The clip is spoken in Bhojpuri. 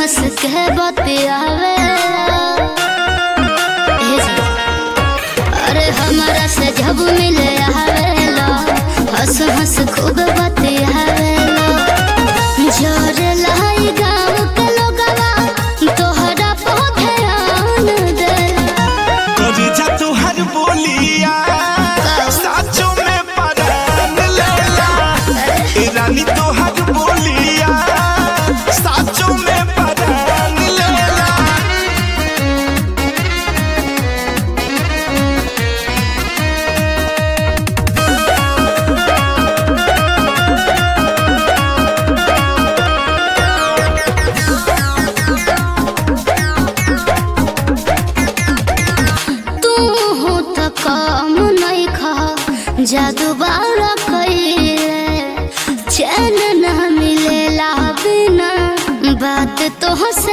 हंस के बतियावे ए जी, अरे हमारा से जब मिले आवेला हंस हंस खूब बतियावेला जोरे लाई गाँव के लोगवा तोहरा पे ध्यान देला करे जा तुहर बोलिया साचो में परान लेला ए रानी तुहर बोलिया साचो में परान लेला तू हो त काम नहीं खा जादू बारा कइले चैन न मिलेला बिना बात तो हंस